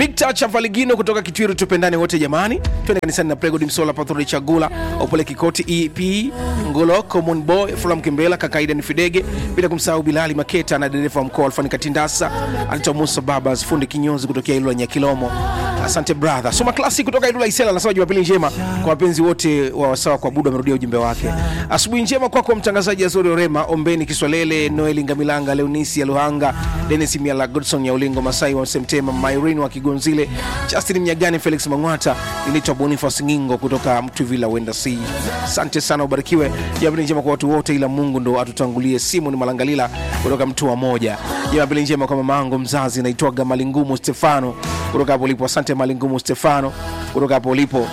Victor Chavaligino kutoka Kitwiru, tupendane wote jamani, twende kanisani na Pregod Msola, Pathori Chagula, Opole Kikoti, EP Ngolo, Common Boy, Fulam Kimbela, Kakaida ni Fidege, bila kumsahau Bilali Maketa na dereva wa mkoa Alfani Katindasa, anaitwa Musa Babas, fundi kinyozi kutokea Ilula Nyakilomo. Asante brother. Soma klasi kutoka Ilula Isela anasema Jumapili njema kwa wapenzi wote wa wasawa kwa Buda, amerudia ujumbe wake. Asubuhi njema kwako kwa mtangazaji Azori Orema, Ombeni Kiswalele, Noeli Ngamilanga, Leonisi Aluhanga, Dennis Miala, Godson ya Ulingo, Masai wa Semtema, Myrin wa Kigonzile, Justin Mnyagani, Felix Mangwata, inaitwa Boniface Ngingo kutoka Mtuvila Wenda C. Asante sana, ubarikiwe. Jumapili njema kwa watu wote, ila Mungu ndo atutangulie. Simon Malangalila kutoka Mtua Moja. Jumapili njema kwa mamangu mzazi, naitwaga Malingumu Stefano kutoka hapo ulipo. Asante Malingumu Stefano kutoka hapo ulipo.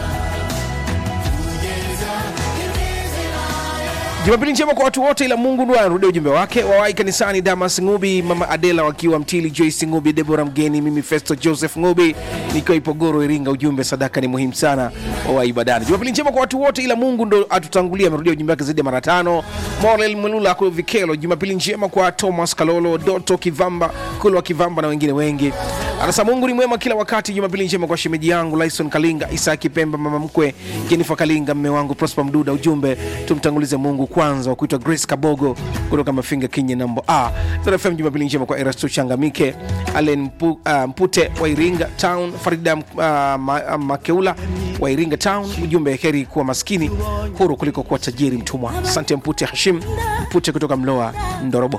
Jumapili njema kwa watu wote, ila Mungu ndo anarudia ujumbe wake. Wawai kanisani, Damas Ngubi, mama Adela wakiwa Mtili, Joyce Ngubi, Debora Mgeni, mimi Festo Joseph Ngubi nikiwa Ipogoro, Iringa. Ujumbe sadaka ni muhimu sana, wawai ibadani. Jumapili njema kwa watu wote, ila Mungu ndo atutangulia. Amerudia ujumbe wake zaidi ya mara tano. Morel Mwelula kwa Vikelo. Jumapili njema kwa Thomas Kalolo, Doto Kivamba, Kulwa Kivamba na wengine wengi. Anasema Mungu ni mwema kila wakati. Jumapili njema kwa shemeji yangu Lyson Kalinga, Isaki Pemba, mama mkwe Jennifer Kalinga, mme wangu Prosper Mduda. Ujumbe tumtangulize Mungu kwanza, wa kuitwa Grace Kabogo kutoka Mafinga Kinye nambo a Zara FM. Jumapili njema kwa Erasto Changamike, Allen Mpu, uh, Mpute wa Iringa Town, Farida uh, ma, uh, Makeula wa Iringa Town. Ujumbe heri kuwa maskini huru kuliko kuwa tajiri mtumwa. Asante Mpute Hashim Mpute kutoka Mloa Ndorobo.